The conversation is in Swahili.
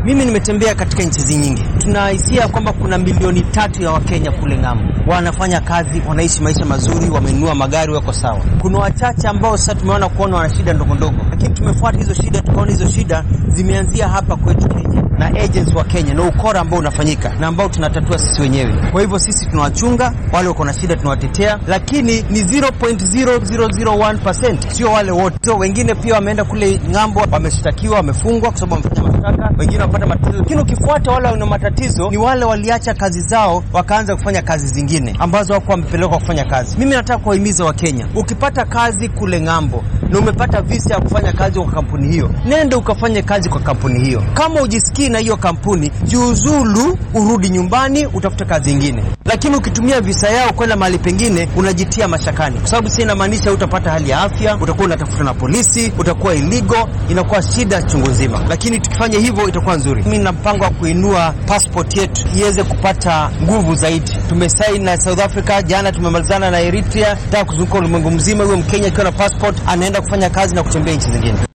Mimi nimetembea katika nchi nyingi, tunahisia kwamba kuna milioni tatu ya Wakenya kule ng'ambo wanafanya kazi, wanaishi maisha mazuri, wamenunua magari, wako sawa. Kuna wachache ambao sasa tumeona kuona wana shida ndogo ndogo, lakini tumefuata hizo shida, tukaona hizo shida zimeanzia hapa kwetu Kenya na agents wa Kenya na ukora ambao unafanyika na ambao tunatatua sisi wenyewe. Kwa hivyo sisi tunawachunga wale wako na shida, tunawatetea, lakini ni 0.0001%, sio wale wote. Wengine pia wameenda kule ng'ambo, wameshtakiwa, wamefungwa kwa sababu wamefanya mashtaka, wengine wamepata matatizo. Lakini ukifuata wale wana matatizo ni wale waliacha kazi zao wakaanza kufanya kazi zingine ambazo wako wamepelekwa kufanya kazi. Mimi nataka kuwahimiza Wakenya, ukipata kazi kule ng'ambo na umepata visa ya kufanya kazi kwa kampuni hiyo, nenda ukafanye kazi kwa kampuni hiyo. Kama ujisikii na hiyo kampuni, jiuzulu, urudi nyumbani, utafute kazi ingine. Lakini ukitumia visa yao kwenda mahali pengine, unajitia mashakani, kwa sababu si inamaanisha utapata hali ya afya, utakuwa unatafuta na polisi, utakuwa illegal, inakuwa shida chungu nzima. Lakini tukifanya hivyo itakuwa nzuri. Mimi nina mpango wa kuinua passport yetu iweze kupata nguvu zaidi. Tumesaini na South Africa jana, tumemalizana na Eritrea, nataka kuzunguka ulimwengu mzima, huyo Mkenya akiwa na passport anaenda kufanya kazi na kutembea nchi zingine.